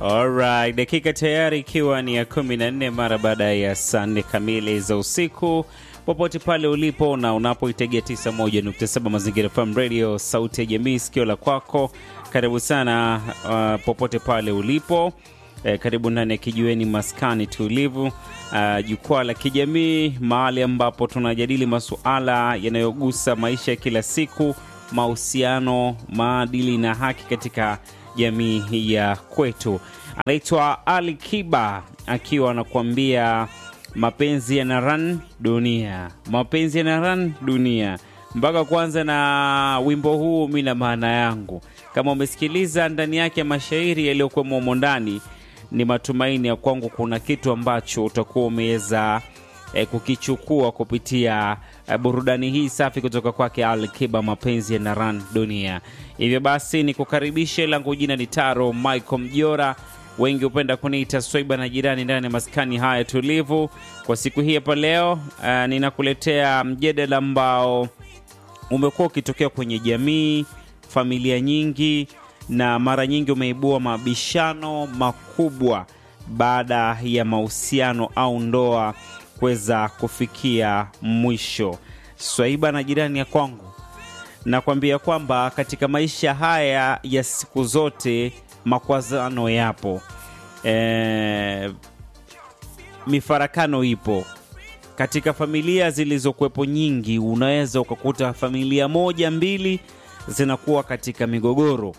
Alright, dakika tayari ikiwa ni ya kumi na nne mara baada ya saa nne kamili za usiku, popote pale ulipo na unapoitegea 91.7 Mazingira FM Radio, sauti ya jamii, sikio la kwako. Karibu sana uh, popote pale ulipo eh, karibu ndani ya kijiweni maskani tulivu, uh, jukwaa la kijamii, mahali ambapo tunajadili masuala yanayogusa maisha ya kila siku, mahusiano, maadili na haki katika jamii ya kwetu. Anaitwa Ali Kiba akiwa anakuambia mapenzi yana run dunia, mapenzi yana run dunia. Mpaka kwanza na wimbo huu, mi na maana yangu, kama umesikiliza ndani yake mashairi yaliyokuwemo humo ndani, ni matumaini ya kwangu kuna kitu ambacho utakuwa umeweza eh, kukichukua kupitia eh, burudani hii safi kutoka kwake Al Kiba, mapenzi yana run dunia. Hivyo basi ni kukaribishe, langu jina ni Taro Michael Mjora, wengi hupenda kuniita Swaiba na jirani ndani ya maskani haya tulivu. Kwa siku hii hapa leo, uh, ninakuletea mjadala ambao umekuwa ukitokea kwenye jamii, familia nyingi, na mara nyingi umeibua mabishano makubwa baada ya mahusiano au ndoa kuweza kufikia mwisho. Swaiba na jirani ya kwangu, nakwambia kwamba katika maisha haya ya siku zote makwazano yapo, e, mifarakano ipo katika familia zilizokuwepo nyingi. Unaweza ukakuta familia moja mbili zinakuwa katika migogoro.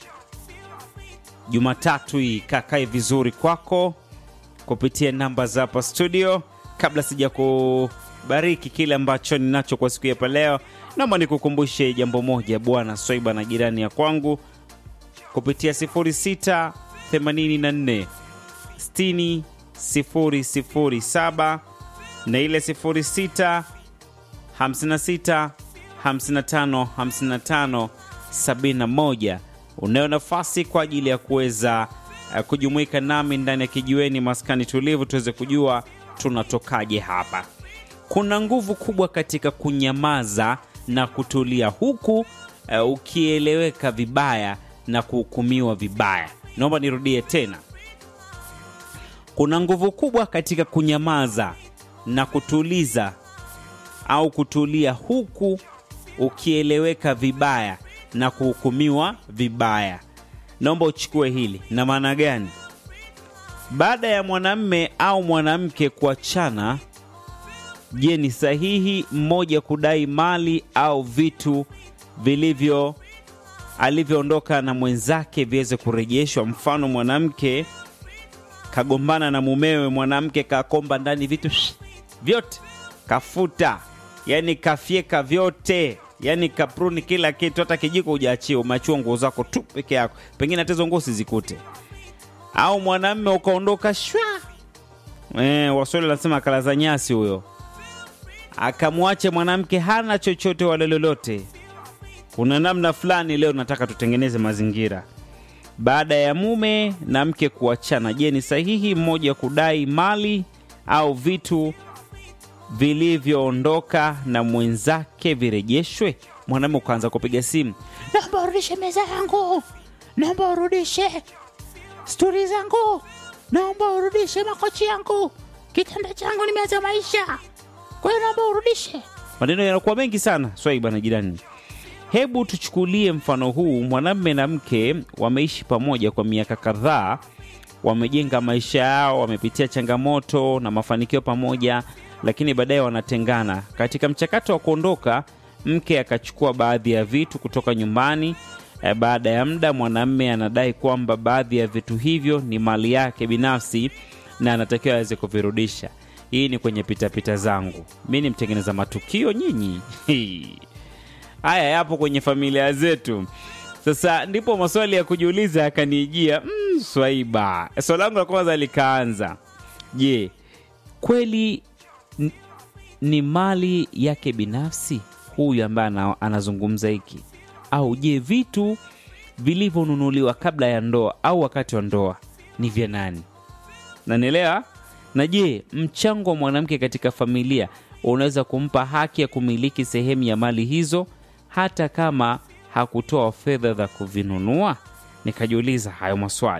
Jumatatu hii kakae vizuri kwako kupitia namba za hapa studio. Kabla sija kubariki kile ambacho ninacho kwa siku ya hapa leo, naomba nikukumbushe jambo moja, bwana Swaiba na jirani ya kwangu kupitia 06 84 60 007 na ile 06 56 55 55 71. Unayo nafasi kwa ajili ya kuweza uh, kujumuika nami ndani ya kijiweni maskani tulivu, tuweze kujua tunatokaje hapa. Kuna nguvu kubwa katika kunyamaza na kutulia, huku uh, ukieleweka vibaya na kuhukumiwa vibaya. Naomba nirudie tena, kuna nguvu kubwa katika kunyamaza na kutuliza au kutulia, huku ukieleweka vibaya na kuhukumiwa vibaya. Naomba uchukue hili. Na maana gani? Baada ya mwanamme au mwanamke kuachana, je, ni sahihi mmoja kudai mali au vitu vilivyo alivyoondoka na mwenzake viweze kurejeshwa? Mfano, mwanamke kagombana na mumewe, mwanamke kakomba ndani vitu vyote, kafuta, yani kafyeka vyote yani kapruni kila kitu, hata kijiko hujaachia, umeachiwa nguo zako tu peke yako, pengine hata hizo nguo sizikute. Au mwanamme ukaondoka shwa, eh, Waswahili wanasema kalaza nyasi huyo, akamwache mwanamke hana chochote wala lolote. Kuna namna fulani leo nataka tutengeneze mazingira baada ya mume na mke kuachana. Je, ni sahihi mmoja kudai mali au vitu vilivyoondoka na mwenzake virejeshwe? Mwanamume ukaanza kupiga simu, naomba urudishe meza yangu, naomba urudishe sturi zangu, naomba urudishe makochi yangu, kitanda changu nimeanza maisha, kwa hiyo naomba urudishe. maneno yanakuwa mengi sana. Swaiba na jirani, hebu tuchukulie mfano huu. Mwanamume na mke wameishi pamoja kwa miaka kadhaa, wamejenga maisha yao, wamepitia changamoto na mafanikio pamoja lakini baadaye wanatengana. Katika mchakato wa kuondoka, mke akachukua baadhi ya vitu kutoka nyumbani. E, baada ya muda mwanamme anadai kwamba baadhi ya vitu hivyo ni mali yake binafsi na anatakiwa aweze kuvirudisha. Hii ni kwenye pitapita zangu, mi ni mtengeneza matukio nyinyi. Haya yapo kwenye familia zetu. Sasa ndipo maswali ya kujiuliza yakanijia. Mm, Swaiba, swali langu la kwanza likaanza, je, kweli ni mali yake binafsi huyu ambaye anazungumza hiki, au je, vitu vilivyonunuliwa kabla ya ndoa au wakati wa ndoa ni vya nani? Nanielewa? Na je, mchango wa mwanamke katika familia unaweza kumpa haki ya kumiliki sehemu ya mali hizo hata kama hakutoa fedha za kuvinunua? Nikajiuliza hayo maswali.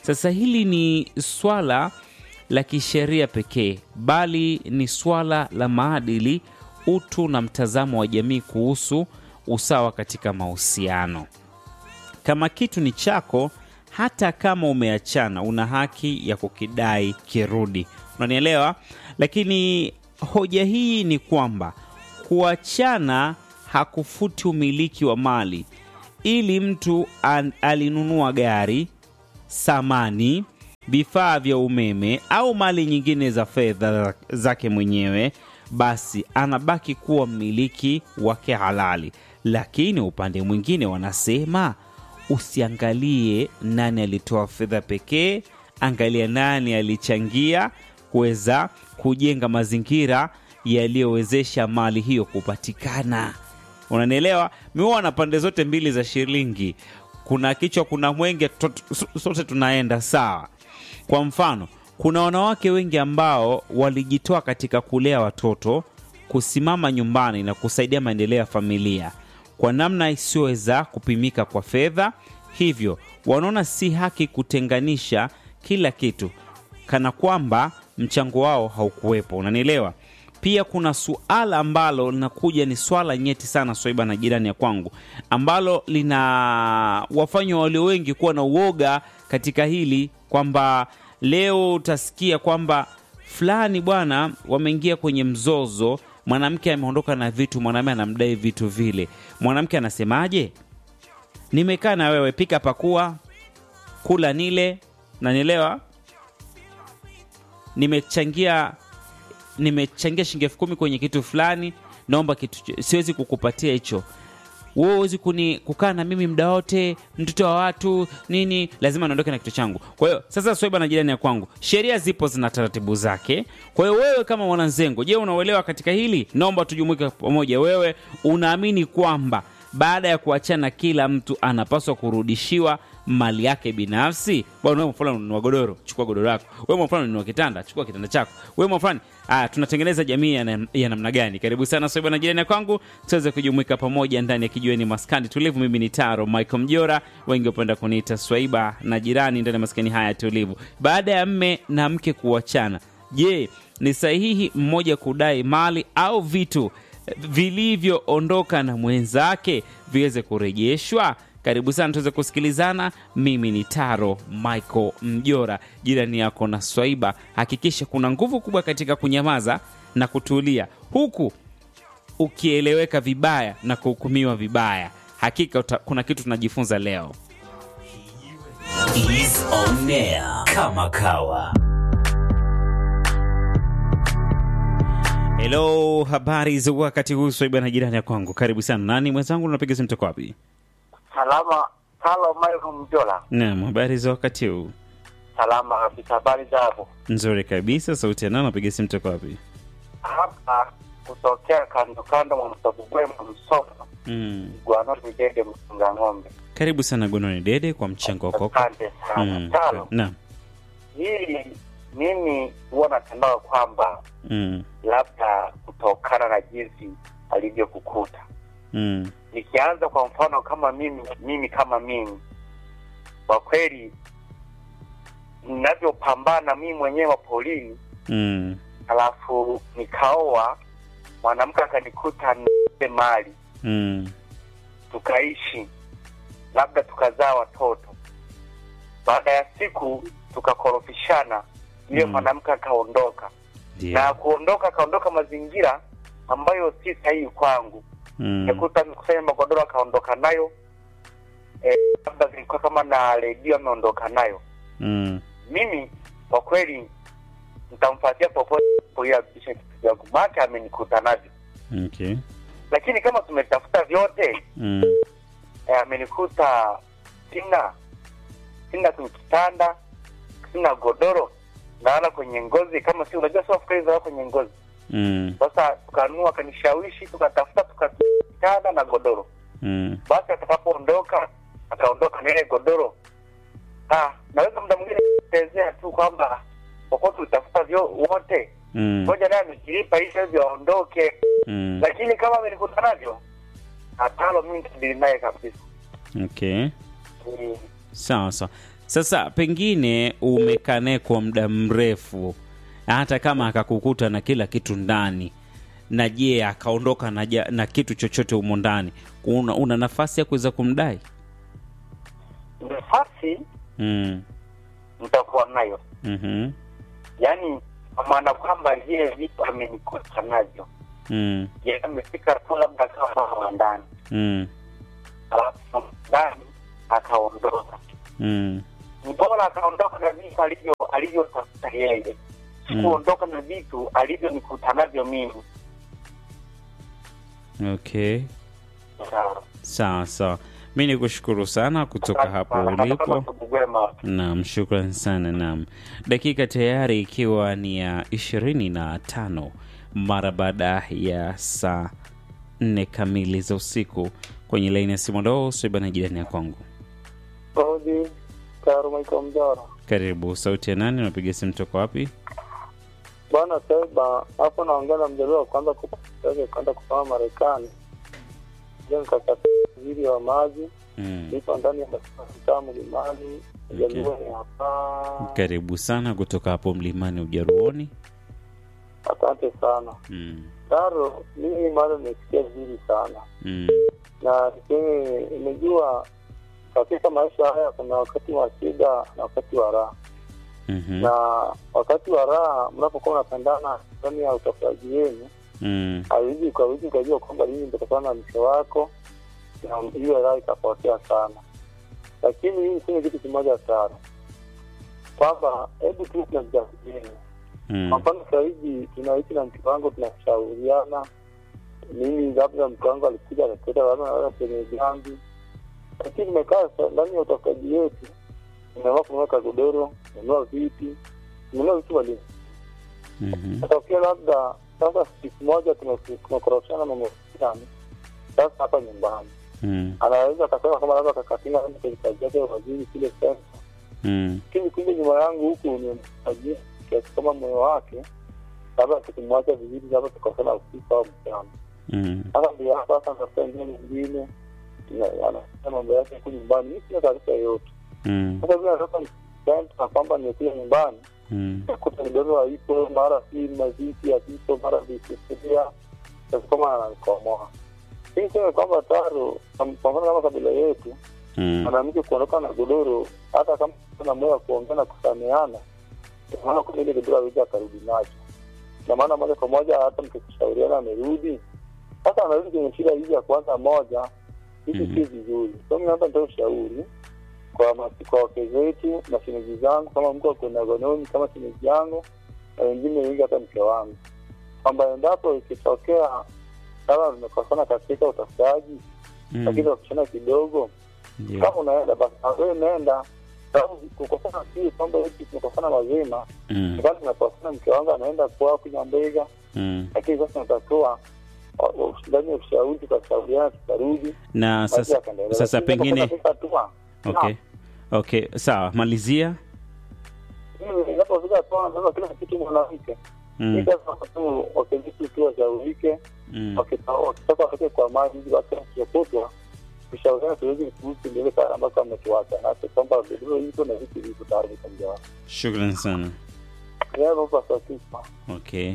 Sasa hili ni swala la kisheria pekee, bali ni swala la maadili, utu na mtazamo wa jamii kuhusu usawa katika mahusiano. Kama kitu ni chako, hata kama umeachana, una haki ya kukidai kirudi. Unanielewa? Lakini hoja hii ni kwamba kuachana hakufuti umiliki wa mali. Ili mtu an, alinunua gari, samani, vifaa vya umeme au mali nyingine za fedha zake mwenyewe, basi anabaki kuwa mmiliki wake halali. Lakini upande mwingine wanasema usiangalie nani alitoa fedha pekee, angalia nani alichangia kuweza kujenga mazingira yaliyowezesha mali hiyo kupatikana. Unanielewa? Miona pande zote mbili za shilingi, kuna kichwa, kuna mwenge, tot- sote tunaenda sawa. Kwa mfano, kuna wanawake wengi ambao walijitoa katika kulea watoto, kusimama nyumbani na kusaidia maendeleo ya familia kwa namna isiyoweza kupimika kwa fedha. Hivyo wanaona si haki kutenganisha kila kitu kana kwamba mchango wao haukuwepo. Unanielewa? Pia kuna suala ambalo linakuja, ni swala nyeti sana, Swaiba na jirani ya kwangu, ambalo lina wafanywa walio wengi kuwa na uoga katika hili, kwamba leo utasikia kwamba fulani bwana, wameingia kwenye mzozo, mwanamke ameondoka na vitu, mwanamume anamdai vitu vile. Mwanamke anasemaje? Nimekaa na wewe, pika, pakua, kula, nile, nanielewa nimechangia nimechangia shilingi elfu kumi kwenye kitu fulani, naomba kitu, ch- siwezi kukupatia hicho. Wewe huwezi kuni kukaa na mimi muda wote, mtoto wa watu nini, lazima niondoke na kitu changu. Kwa hiyo sasa, Swaiba na jirani ya kwangu, sheria zipo, zina taratibu zake. Kwa hiyo wewe kama mwananzengo, je, unauelewa katika hili? Naomba tujumuike pamoja. Wewe unaamini kwamba baada ya kuachana kila mtu anapaswa kurudishiwa mali yake binafsi? Bwana, wewe mfano ununua godoro, chukua godoro lako. Wewe mfano ununua kitanda, chukua kitanda chako. Wewe mfano, ah, tunatengeneza jamii ya, nam- ya namna gani? Karibu sana Swaiba na jirani ya kwangu, tuweze kujumuika pamoja ndani ya kijiweni maskani tulivu. Mimi ni Taro Michael Mjora, wengi hupenda kuniita Swaiba na jirani ndani ya maskani haya tulivu. Baada ya mme na mke kuachana, je, ni sahihi mmoja kudai mali au vitu vilivyoondoka na mwenzake viweze kurejeshwa? Karibu sana tuweze kusikilizana. Mimi ni Taro Michael Mjora, jirani yako na Swaiba. Hakikisha kuna nguvu kubwa katika kunyamaza na kutulia, huku ukieleweka vibaya na kuhukumiwa vibaya. Hakika uta, kuna kitu tunajifunza leo. is on air kama kawa Hello, habari za wakati huu Swaiba na jirani ya kwangu, karibu sana. Nani mwenzangu, unapiga simu toka wapi? Salama, halo Michael Mjola. Naam, habari za wakati huu Salama kabisa, habari za hapo? nzuri kabisa. Sauti ya nani, unapiga simu toka wapi? Hapa kutokea kando kando mwa Msogogwema Msoto, Mm. Gwanoni Mijenge Msunga Ng'ombe. Karibu sana Gononi Dede kwa mchango wako. Asante sana. Mm. Tano, Naam. hili mimi huwa natamao kwamba Mm. labda kutokana na jinsi alivyokukuta. Mm. Nikianza kwa mfano kama mimi mimi kama mimi, kwa kweli ninavyopambana mimi mwenyewe wa polini Mm. alafu nikaoa mwanamke akanikuta nipe mali Mm. tukaishi labda tukazaa watoto baada ya siku tukakorofishana yule Mm. mwanamke akaondoka Ndio. na kuondoka akaondoka mazingira ambayo si sahihi kwangu Mm. nikuta kusanya magodoro akaondoka nayo eh, labda zilikuwa kama na redio ameondoka nayo Mm. mimi kwa kweli nitamfuatia popote ili arudishe vitu vyangu make amenikuta navyo Okay. lakini kama tumetafuta vyote Mm. eh, amenikuta sina sina kwenye kitanda sina godoro nalala kwenye ngozi kama si unajua sio fikiri za kwenye ngozi Mm. sasa tukanua akanishawishi tukatafuta tukatafuta kitanda na godoro Mm. basi atakapoondoka akaondoka na ile godoro ah, naweza muda mwingine kuelezea tu kwamba popote utafuta vyo wote Mm. moja naye amekilipa hivyo hivyo aondoke Mm. lakini kama amenikuta navyo hatalo mimi nitabili naye kabisa Okay. Mm. Sawa sawa. Sasa pengine umekaa naye kwa muda mrefu, hata kama akakukuta na kila kitu ndani, na je akaondoka na, ja- na kitu chochote humo ndani, una, una nafasi ya kuweza kumdai? nafasi mm. nitakuwa nayo mm yaani kwa maana kwamba vile vitu amenikuta navyo mm. yeye amefika tu labda akawa mama ndani mm. alafu ndani akaondoka mm. ni bora akaondoka na vitu alivyo alivyotafuta yeye sikuondoka na vitu alivyonikuta navyo mimi Okay, Sawa. sawa sawa. Mi ni kushukuru sana kutoka hapo ulipo. Bugwema. Naam, shukran sana. Naam, dakika tayari ikiwa ni ya ishirini na tano mara baada ya saa nne kamili za usiku. Kwenye laini ya simu leo Swibana jirani ya kwangu, Odi Karo Michael Mjara. karibu. Sauti ya nani? Unapiga simu toka wapi? Bwana Seba, hapo naongea na mjaliwa wa kwanza kupake kwenda kusoma Marekani. Je, nikakatili wa maji Mm. nipo ndani ya mtaa mlimani mjaliwa ni hapa. Karibu sana kutoka hapo mlimani Ujaruoni. Asante sana Mm. Karo, mimi mara nimesikia vizuri sana Mm. na niseme, imejua katika maisha haya kuna wakati wa shida na wakati wa raha Mhm. na wakati wa raha mnapokuwa mnapendana ndani ya utafutaji wenu Mm. hawezi ukawezi ukajua kwamba lini nitakutana na mke wako na hiyo raha ikapotea sana lakini hii niseme kitu kimoja sana kwamba hebu tu tunajadiliana kwa Mm. mfano sahizi tunaishi na mke wangu tunashauriana mimi labda mke wangu alikuja akaketa labda naweza kwenye jambi lakini nimekaa sa- ndani ya utafutaji wetu nimeamua kununua kagodoro kununua viti kununua vitu mbali Mhm. Natokea labda sasa siku moja tume- tumekoroshana na mweani sasa hapa nyumbani Mm. anaweza akasema kama labda kakatinga kwenye kazi yake ya waziri kile senta Mm. lakini kumbe nyuma yangu huku ni mtajia kiasi kama moyo wake labda tukimwacha vizuri labda tukasana usiku au mchana Mm. sasa ndio hapa sasa natafuta njia nyingine na- anafanya mambo yake huku nyumbani mi sina taarifa yoyote Mm. sasa vile natoka senta kwamba nimekuja nyumbani Mm. kuta kidogo haipo, mara si maziki hazipo, mara visufuria sasa kama ananikomoa. Hii sema kwamba taro, kwa mfano kama kabila yetu, Mm. mwanamke kuondoka na godoro, hata kama na moyo wa kuongea na kusameana, maana kumbe ile godoro hawezi akarudi nacho, na maana moja kwa moja hata mkishauriana amerudi, sasa anarudi kwenye shida hizi ya kwanza moja, hizi Mhm. si vizuri. So mimi hapa nitoa ushauri kwa masi- kwa wake zetu na shemeji zangu, kama mko kuna gononi kama shemeji yangu na wengine wengi, hata mke wangu, kwamba endapo ikitokea kama vimekosana katika utafutaji, lakini Mm. wakishana kidogo, Ndio. kama unaenda basi na wewe nenda, sababu kukosana si kwamba eti tumekosana mazima, Mm. kama tumekosana, mke wangu anaenda kwao kunywa mbega, Mm. lakini sasa natakiwa ndani ya ushauri, tukashauriana, tukarudi Na maisha sasa yakaendelea. sasa Lakini pengine inapofika hatua, okay. Okay, sawa, malizia. mimi inapofika hatua, sasa kila kitu mwanamke Mm. Hii sasa tu wakevitu tu washaurike, Mm. wakita- wakitoka watoke kwa maji ili basi wakishokotwa kushauriana tuwezi kuhusu ndile kale ambako ametuacha nacho kwamba godoro hizo na vitu vipo tayari vikamjawa Shukran sana. yaopasakisma Okay.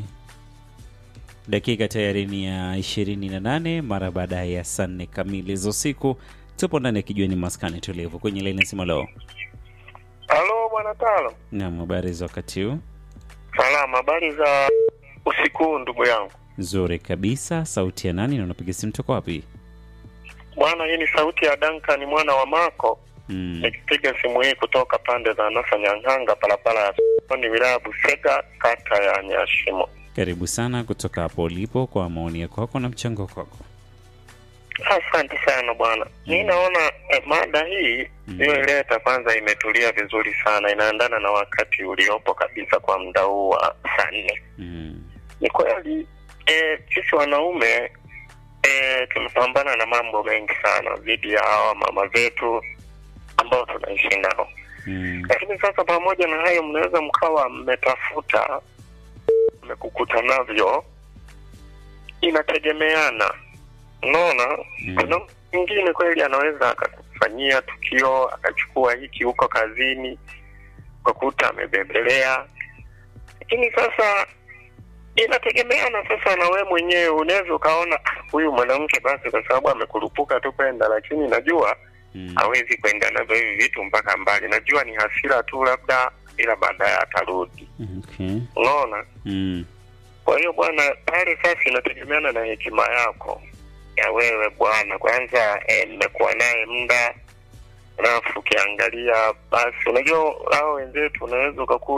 Dakika tayari ni ya ishirini na nane mara baada ya saa nne kamili za usiku. Tupo ndani ya kijiweni maskani tulivu kwenye laini ya simu leo. halo bwana talo Naam, habari za wakati huu? salama habari za usiku huu ndugu yangu Nzuri kabisa. Sauti ya nani na unapiga simu toka wapi? bwana hii ni sauti ya danka ni mwana wa mako Mm. nikipiga simu hii kutoka pande za nasa nyang'anga barabara ya soni wilaya ya busega kata ya nyashimo Karibu sana kutoka hapo ulipo kwa maoni yako kwako na mchango kwako. asante sana bwana mi naona eh, mada hii Mm. iliyoileta kwanza imetulia vizuri sana inaendana na wakati uliopo kabisa kwa muda huu wa saa nne Mm. ni kweli eh, sisi wanaume eh, tumepambana na mambo mengi sana dhidi ya hawa mama zetu ambao tunaishi nao Mm. lakini sasa pamoja na hayo mnaweza mkawa mmetafuta mmekukuta navyo inategemeana unaona Mm. kuna mwingine kweli anaweza aka- akakufanyia tukio akachukua hiki huko kazini ukakuta amebebelea lakini sasa inategemeana sasa na we mwenyewe unaweza ukaona "Ah, huyu mwanamke basi kwa sababu amekurupuka tu kwenda lakini najua Mm. hawezi kwenda navyo hivi vitu mpaka mbali najua ni hasira tu labda ila baadaye atarudi Okay. unaona Mm. kwa hiyo bwana pale sasa inategemeana na hekima yako ya wewe bwana kwanza eh, mmekuwa naye muda alafu ukiangalia basi unajua hao wenzetu unaweza ukakuta